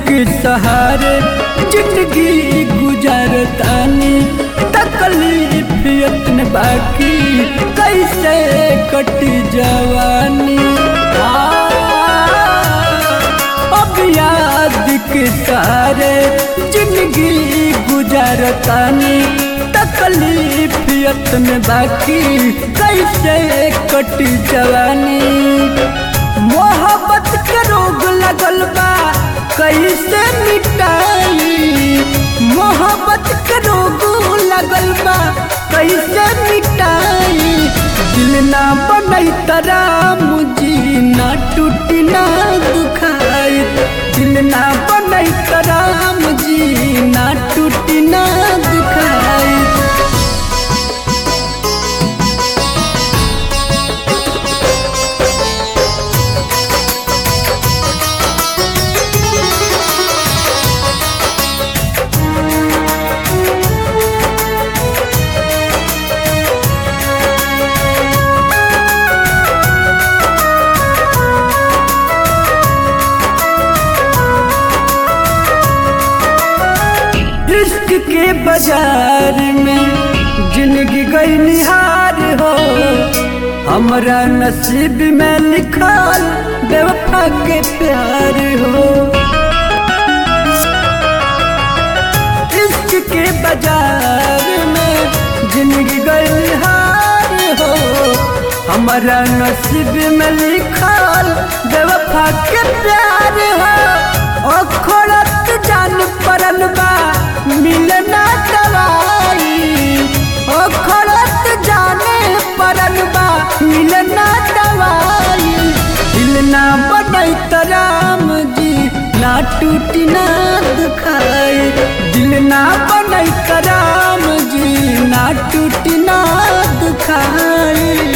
के सहारे जिंदगी गुजारतानी तकलीफ यत्न बाकी कैसे कटी जवानी अब याद के सहारे जिंदगी गुजारतानी तकलीफ यत्न बाकी कैसे कटी जवानी मोहब्बत के रोग लगल बा कैसे मिटाई मोहब्बत के रोग लगल बा कैसे मिटाई दिल ना बनई तराम जी ना टूटी ना दुखाई दिल ना बनई तराम जी ना टूटी ना दुखाई इश्क के बाजार में जिंदगी गई निहार हो हमरा नसीब में लिखल बेवफा के प्यार हो इश्क के बाजार में जिंदगी गई निहार हो हमारा नसीब में लिखल बेवफा के प्यार हो अखोरत जान परल बा मिलना दवाई अखोरत जाने परल बा मिलना दवाई दिल ना बनई तराम जी ना टूटी ना दुखाई दिल ना बनई तराम जी ना टूटी ना दुखाई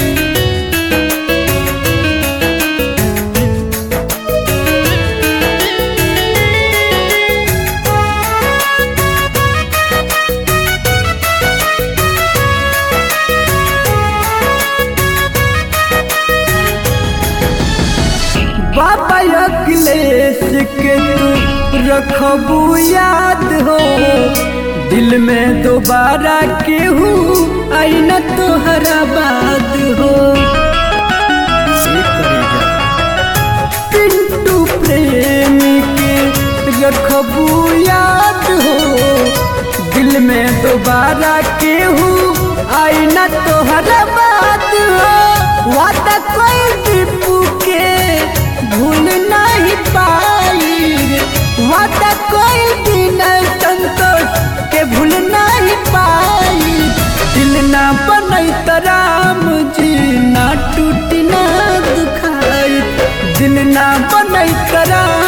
बाबा अखिलेश के तू रखबू याद हो दिल में दोबारा केहू आई न तोहरा बाद हो पिंटू प्रेमी के रखबू याद हो दिल में दोबारा केहू आई न तोहरा बाद हो वादा कोई दीपू के भूल नहीं पाई वादा कोई दिन संतोष के भूल नहीं पाई दिल ना बनई तराम जी ना टूटी ना दुखाई दिल ना बनई तराम